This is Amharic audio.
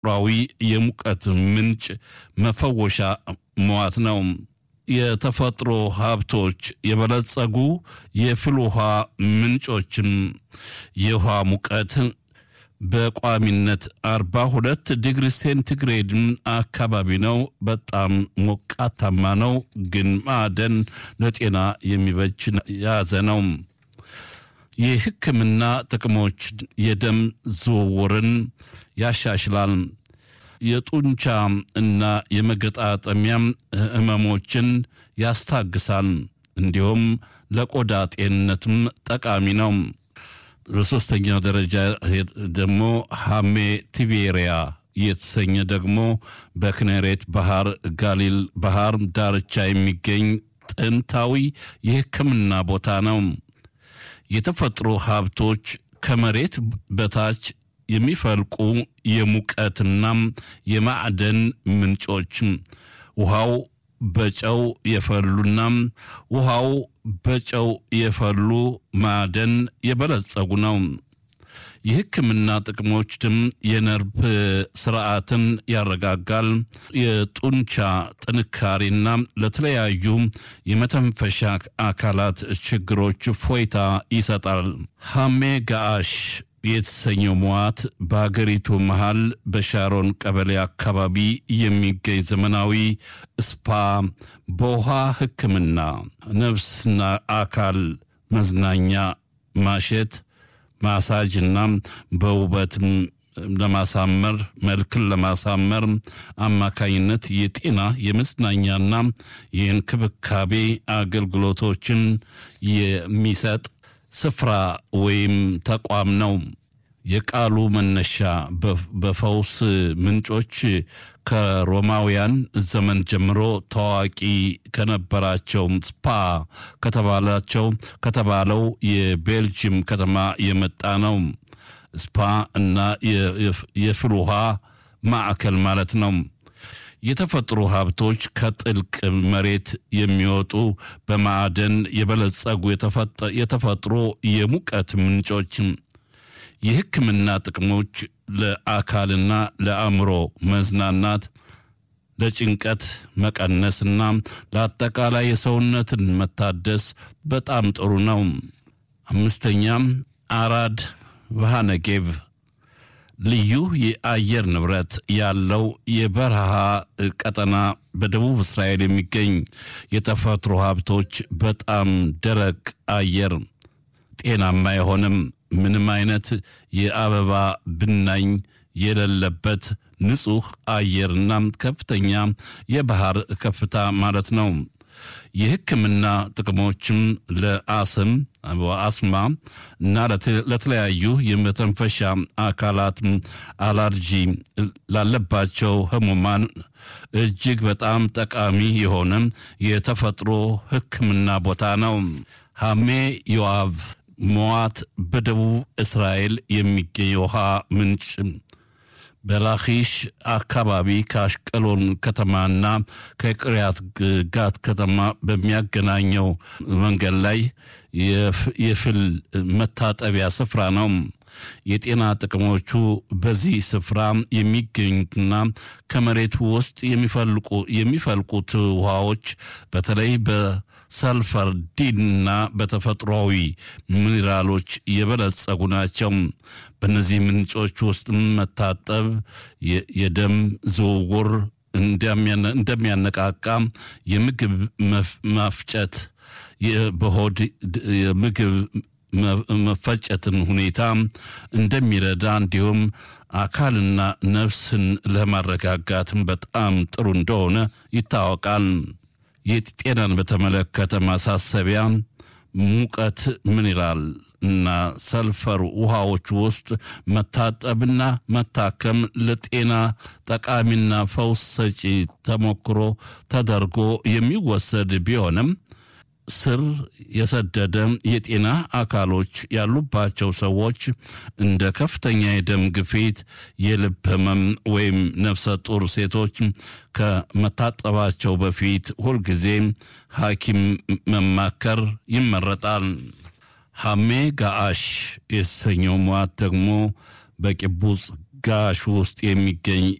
ተፈጥሯዊ የሙቀት ምንጭ መፈወሻ መዋት ነው። የተፈጥሮ ሀብቶች የበለጸጉ የፍል ውሃ ምንጮችም የውሃ ሙቀት በቋሚነት አርባ ሁለት ዲግሪ ሴንቲግሬድ አካባቢ ነው። በጣም ሞቃታማ ነው፣ ግን ማዕደን ለጤና የሚበጅ የያዘ ነው። የሕክምና ጥቅሞች የደም ዝውውርን ያሻሽላል። የጡንቻ እና የመገጣጠሚያ ህመሞችን ያስታግሳል። እንዲሁም ለቆዳ ጤንነትም ጠቃሚ ነው። በሶስተኛው ደረጃ ደግሞ ሃሜ ቲቤሪያ የተሰኘ ደግሞ በክኔሬት ባህር ጋሊል ባህር ዳርቻ የሚገኝ ጥንታዊ የሕክምና ቦታ ነው። የተፈጥሮ ሀብቶች ከመሬት በታች የሚፈልቁ የሙቀትና የማዕደን ምንጮች ውሃው በጨው የፈሉና ውሃው በጨው የፈሉ ማዕደን የበለጸጉ ነው። የሕክምና ጥቅሞች ድም የነርቭ ስርዓትን ያረጋጋል። የጡንቻ ጥንካሬና ለተለያዩ የመተንፈሻ አካላት ችግሮች ፎይታ ይሰጣል። ሃሜ ጋአሽ የተሰኘው መዋት በሀገሪቱ መሃል በሻሮን ቀበሌ አካባቢ የሚገኝ ዘመናዊ ስፓ በውሃ ሕክምና፣ ነፍስና አካል መዝናኛ፣ ማሸት፣ ማሳጅ እና በውበትም ለማሳመር መልክን ለማሳመር አማካኝነት የጤና የመዝናኛና የእንክብካቤ አገልግሎቶችን የሚሰጥ ስፍራ ወይም ተቋም ነው። የቃሉ መነሻ በፈውስ ምንጮች ከሮማውያን ዘመን ጀምሮ ታዋቂ ከነበራቸው ስፓ ከተባላቸው ከተባለው የቤልጅየም ከተማ የመጣ ነው። ስፓ እና የፍል ውሃ ማዕከል ማለት ነው። የተፈጥሮ ሀብቶች ከጥልቅ መሬት የሚወጡ በማዕደን የበለጸጉ የተፈጥሮ የሙቀት ምንጮች የሕክምና ጥቅሞች ለአካልና ለአእምሮ መዝናናት፣ ለጭንቀት መቀነስና ለአጠቃላይ የሰውነትን መታደስ በጣም ጥሩ ነው። አምስተኛም አራድ ቫሃነጌቭ ልዩ የአየር ንብረት ያለው የበረሃ ቀጠና በደቡብ እስራኤል የሚገኝ የተፈጥሮ ሀብቶች በጣም ደረቅ አየር ጤናማ የሆነም ምንም አይነት የአበባ ብናኝ የሌለበት ንጹህ አየርና ከፍተኛ የባህር ከፍታ ማለት ነው። የሕክምና ጥቅሞችም ለአስም አስማ እና ለተለያዩ የመተንፈሻ አካላት አላርጂ ላለባቸው ህሙማን እጅግ በጣም ጠቃሚ የሆነ የተፈጥሮ ሕክምና ቦታ ነው። ሃሜ ዮአቭ ሞዋት በደቡብ እስራኤል የሚገኝ የውሃ ምንጭ በላኪሽ አካባቢ ከአሽቀሎን ከተማና ከቅሪያት ጋት ከተማ በሚያገናኘው መንገድ ላይ የፍል መታጠቢያ ስፍራ ነው። የጤና ጥቅሞቹ በዚህ ስፍራ የሚገኙትና ከመሬቱ ውስጥ የሚፈልቁ የሚፈልቁት ውሃዎች በተለይ በሰልፈር ዲንና በተፈጥሯዊ ሚኒራሎች የበለጸጉ ናቸው። በእነዚህ ምንጮች ውስጥ መታጠብ የደም ዝውውር እንደሚያነቃቃ፣ የምግብ ማፍጨት በሆድ የምግብ መፈጨትን ሁኔታ እንደሚረዳ እንዲሁም አካልና ነፍስን ለማረጋጋትም በጣም ጥሩ እንደሆነ ይታወቃል። የጤናን በተመለከተ ማሳሰቢያ ሙቀት ሚኒራል እና ሰልፈር ውሃዎች ውስጥ መታጠብና መታከም ለጤና ጠቃሚና ፈውስ ሰጪ ተሞክሮ ተደርጎ የሚወሰድ ቢሆንም ስር የሰደደ የጤና አካሎች ያሉባቸው ሰዎች እንደ ከፍተኛ የደም ግፊት፣ የልብ ህመም ወይም ነፍሰ ጡር ሴቶች ከመታጠባቸው በፊት ሁልጊዜ ሐኪም መማከር ይመረጣል። ሐሜ ጋአሽ የተሰኘው ሟት ደግሞ በቂቡጽ ለጋሽ ውስጥ የሚገኝ